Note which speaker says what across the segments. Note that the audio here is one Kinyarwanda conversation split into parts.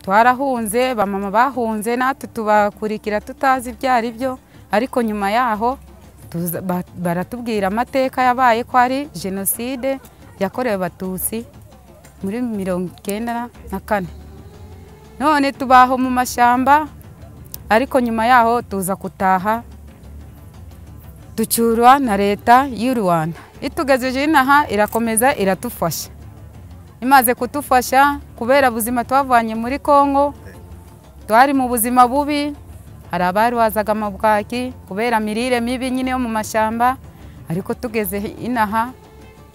Speaker 1: twarahunze bamama bahunze natwe tubakurikira tutazi ibyo ari byo ariko nyuma yaho baratubwira amateka yabaye ko ari jenoside yakorewe abatutsi muri mirongo icyenda na kane none tubaho mu mashyamba ariko nyuma yaho tuza gutaha ducyurwa na leta y'u rwanda itugejeje inaha irakomeza iratufasha imaze kudufasha kubera ubuzima twavanye muri congo twari mu buzima bubi hari abarwazaga mu bwaki kubera mirire mibi nyine yo mu mashyamba ariko tugeze inaha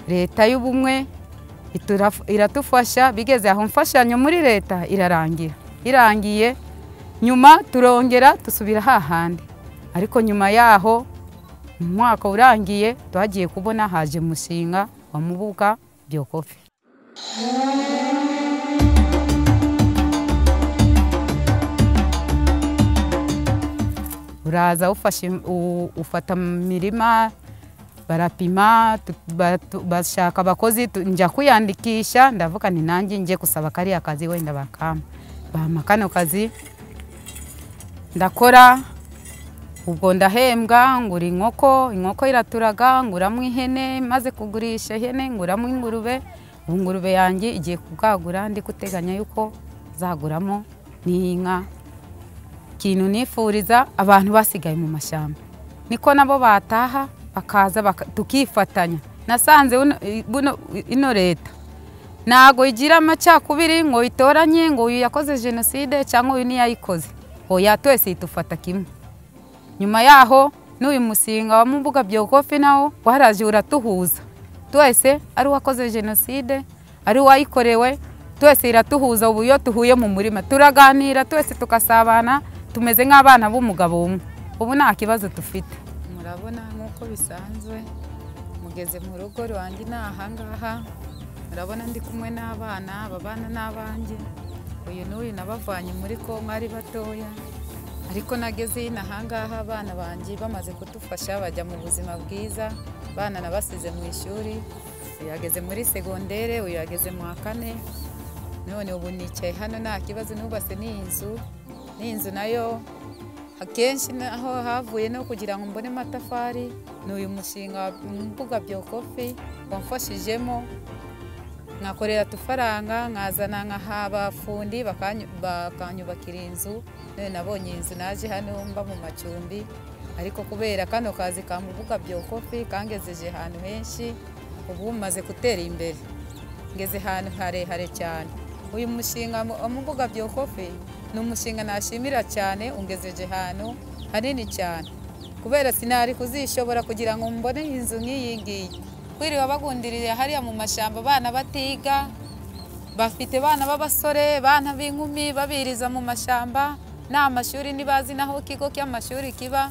Speaker 1: leta y'ubumwe iratufasha bigeze aho imfashanyo muri leta irarangira irangiye nyuma turongera dusubira hahandi ariko nyuma yaho mu mwaka urangiye twagiye kubona haje umushinga wa mubuga byokofi uraza ufata imirima barapima bashaka abakozi njya kwiyandikisha ndavuga ni nanjye njye gusaba kariya kazi wenda bakama bampa kano kazi ndakora ubwo ndahembwa ngura inkoko inkoko iraturaga nguramo ihene maze kugurisha ihene nguramo ingurube ubu ingurube yanjye igiye kubwagura ndi guteganya yuko zaguramo n'inka ikintu nifuriza abantu basigaye mu mashyamba niko nabo bataha bakaza tukifatanya nasanze ino leta ntabwo igira amacakubiri ngo itoranye ngo uyu yakoze jenoside cyangwa uyu ntiyayikoze oya twese dufata kimwe nyuma yaho n'uyu musinga wa mbuga byogofi nawo waraje uratuhuza twese ari uwakoze jenoside ari uwayikorewe twese iratuhuza ubu iyo tuhuye mu murima turaganira twese tukasabana tumeze nk'abana b'umugabo umwe ubu nta kibazo dufite murabona nk'uko bisanzwe mugeze mu rugo rwanjye ni ahangaha murabona ndi kumwe n'abana ababana n'abanjye uyu n'uyu nabavanye muri kongo ari batoya ariko nageze ino ahangaha abana banjye bamaze kudufasha bajya mu buzima bwiza abana nabasize mu ishuri uyu yageze muri segondere uyu yageze mu wa kane none ubu nicaye hano nta kibazo nubatse n'iyi nzu n'inzu nayo akenshi naho havuye no kugira ngo mbone amatafari ni uyu mushinga wa mbuga byokofi wamfashijemo nkakorera udufaranga nkazana nkaha abafundi bakanyubakira inzu none nabonye inzu naje hano mba mu macumbi ariko kubera kano kazi ka mbuga byokofi kangejeje ahantu henshi ubu maze gutera imbere ngeze ahantu harehare cyane uyu mushinga wa mbuga byokofi ni umushinga nashimira cyane ungezeje ahantu hanini cyane kubera sinari kuzishobora kugira ngo mbone inzu nk'iyi ngiyi kwiriwe bagundiriye hariya mu mashyamba abana batiga bafite abana b'abasore abana b'inkumi babiriza mu mashyamba nta mashuri ntibazi n'aho ikigo cy'amashuri kiba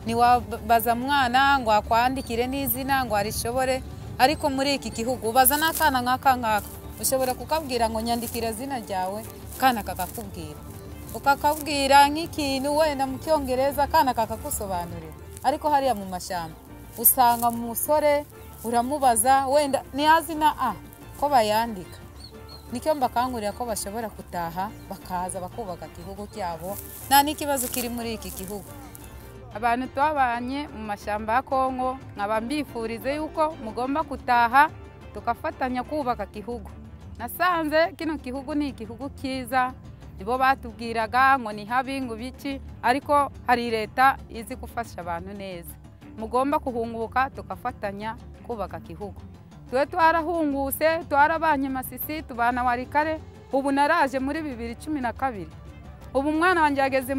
Speaker 1: ntiwabaza mwana ngo akwandikire n'izina ngo arishobore ariko muri iki gihugu baza n'akana nk'aka ngaka ushobora kukabwira ngo nyandikire izina ryawe akana kakakubwira ukakabwira nk'ikintu wenda mu cyongereza akana kakagusobanurira ariko hariya mu mashyamba usanga umusore uramubaza wenda ntiyazi na a ko bayandika nicyo mbakangurira ko bashobora gutaha bakaza bakubaka igihugu cyabo nta n'ikibazo kiri muri iki gihugu abantu twabanye mu mashyamba ya kongo nkaba mbifurize yuko mugomba gutaha tugafatanya kubaka igihugu nasanze kino gihugu ni igihugu cyiza nibo batubwiraga ngo ni habi ngo ibiki ariko hari leta izi gufasha abantu neza mugomba guhunguka tugafatanya kubaka igihugu twe twarahunguse twarabanye masisi tubana warikare ubu naraje muri bibiri cumi na kabiri ubu umwana wanjye yageze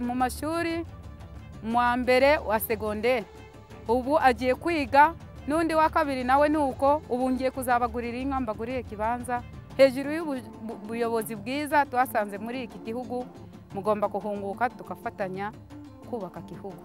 Speaker 1: mu mashuri mu wa mbere wa segonderi ubu agiye kwiga n'undi wa kabiri nawe ni uko ubu ngiye kuzabagurira inka mbaguriye ikibanza hejuru y'ubuyobozi bwiza twasanze muri iki gihugu mugomba guhunguka tugafatanya kubaka igihugu